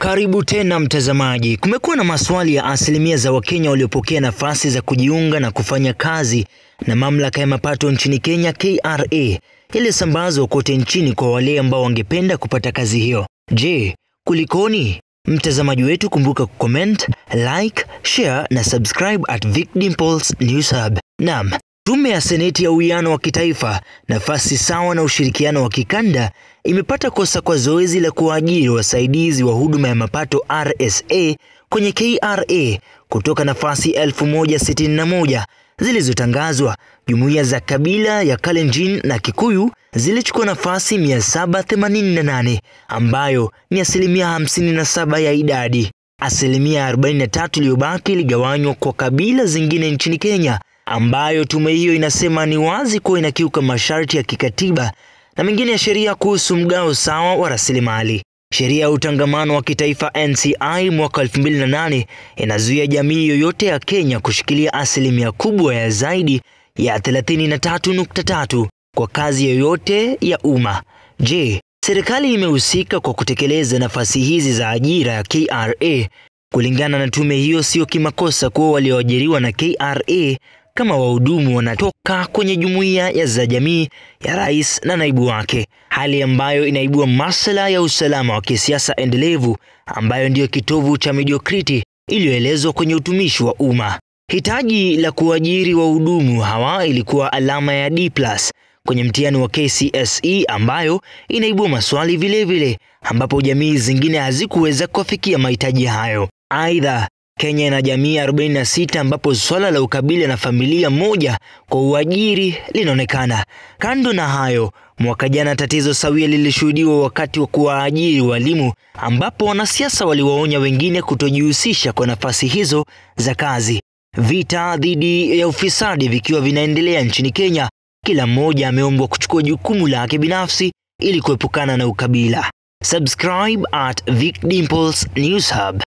Karibu tena mtazamaji. Kumekuwa na maswali ya asilimia za Wakenya waliopokea nafasi za kujiunga na kufanya kazi na mamlaka ya mapato nchini Kenya KRA iliyosambazwa kote nchini kwa wale ambao wangependa kupata kazi hiyo. Je, kulikoni? Mtazamaji wetu, kumbuka kucomment, like, share na subscribe at Vic Dimples News Hub. Naam, Tume ya Seneti ya Uwiano wa Kitaifa, Nafasi Sawa na Ushirikiano wa Kikanda imepata kosa kwa zoezi la kuajiri wasaidizi wa huduma ya mapato RSA kwenye KRA kutoka nafasi 1061 zilizotangazwa. Jumuiya za kabila ya Kalenjin na Kikuyu zilichukua nafasi 788 ambayo ni asilimia 57 ya idadi. Asilimia 43 iliyobaki iligawanywa kwa kabila zingine nchini Kenya ambayo tume hiyo inasema ni wazi kuwa inakiuka masharti ya kikatiba na mengine ya sheria kuhusu mgao sawa wa rasilimali. Sheria ya utangamano wa kitaifa NCI mwaka 2008 inazuia jamii yoyote ya Kenya kushikilia asilimia kubwa ya zaidi ya 33.3 kwa kazi yoyote ya umma. Je, serikali imehusika kwa kutekeleza nafasi hizi za ajira ya KRA? Kulingana na tume hiyo, sio kimakosa kuwa walioajiriwa na KRA kama wahudumu wanatoka kwenye jumuiya ya za jamii ya rais na naibu wake, hali ambayo inaibua masuala ya usalama wa kisiasa endelevu ambayo ndiyo kitovu cha mediocrity iliyoelezwa kwenye utumishi wa umma. Hitaji la kuajiri wahudumu hawa ilikuwa alama ya D+ kwenye mtihani wa KCSE ambayo inaibua maswali vilevile vile, ambapo jamii zingine hazikuweza kufikia mahitaji hayo. Aidha, Kenya ina jamii 46 ambapo swala la ukabila na familia moja kwa uajiri linaonekana. Kando na hayo, mwaka jana tatizo sawia lilishuhudiwa wakati wa kuwaajiri walimu, ambapo wanasiasa waliwaonya wengine kutojihusisha kwa nafasi hizo za kazi. Vita dhidi ya ufisadi vikiwa vinaendelea nchini Kenya, kila mmoja ameombwa kuchukua jukumu lake binafsi ili kuepukana na ukabila. Subscribe at Vic Dimples News Hub.